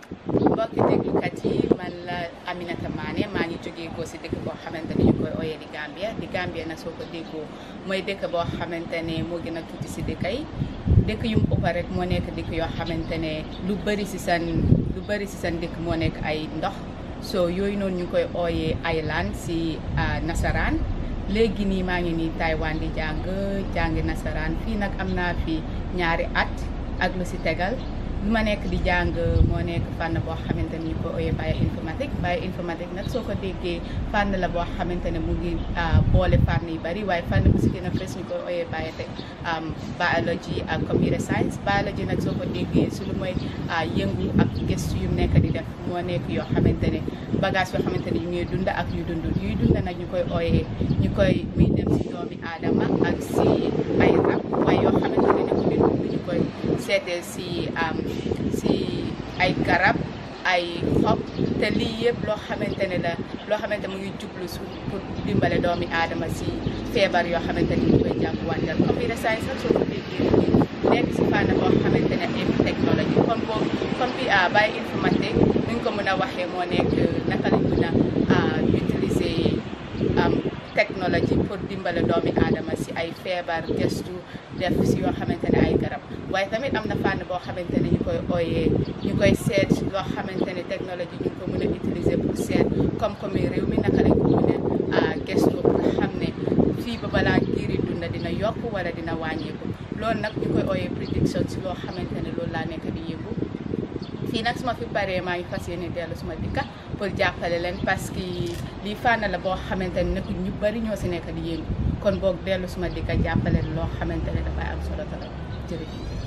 mbokki déglukat yi man la Aminata Mané maa ngi jógee ko si dëkk boo xamante ne ñu koy ooyee di Gambia di Gambia nag soo ko déggoo mooy dëkk boo xamante ne moo gën a tuuti si dëkk yi dëkk yu mu ëpp rek moo nekk dëkk yoo xamante ne lu bëri si seen lu bëri si seen dëkk moo nekk ay ndox so yooyu noonu ñu koy ooyee island si nasaraan léegi nii maa ngi nii Taiwan di jàng jàngi nasaraan fii nag am naa fi ñaari at ak lu si tegal lu ma nekk di jàng moo nekk fànn boo xamante ne ñu ko ooyee bioinformatique bioinformatique nag soo ko déggee fànn la boo xamante ne mu ngi boole fànn yu bari waaye fànn bu si gën a fës ñu koy ooyee biotech biology ak computer science biology nag soo ko déggee su lu mooy yëngu ak gëstu yu nekk di def moo nekk yoo xamante ne bagage yoo xamante ne yu ngi dund ak yu dundul yuy dund nag ñu koy ooyee ñu koy muy dem si doomi aadama ak si ay rab waaye yoo xamante ne nekku di dund ñu koy seetee si si ay garab ay xob te lii yëpp loo xamante ne la loo xamante mu ngi jublu su pour dimbale doomi aadama si feebar yoo xamante ne ñu koy jànkuwanteel computer science nag soo ko déggee nekk si fànn boo xamante ne ay technologie kon boobu kon bi bàyyi informatique nuñ ko mën a waxee moo nekk naka lañ mën a utiliser technologie pour dimbale doomi aadama si ay feebar gestu def si yoo xamante ne ay garab waaye tamit am na fànn boo xamante ne ñu koy ooyee ñu koy seet loo xamante ne technologie ñu ko mën a utiliser pour seet koom-koomi réew mi naka lañ ko mën a gestu pour xam ne fii ba balaa giiri dunda dina yokk wala dina wàññeeku loolu nag ñu koy ooyee prédiction si loo xamante ne loolu laa nekk di yëngu fii nag suma fi paree maa ngi fas yéene dellu suma dikka pour jàppale leen parce que lii fànn la boo xamante ne nekk ñu bari ñoo si nekk di yëngu kon boog dellu suma dikka jàppale loo xamante ne dafay am solo trop jërëjëf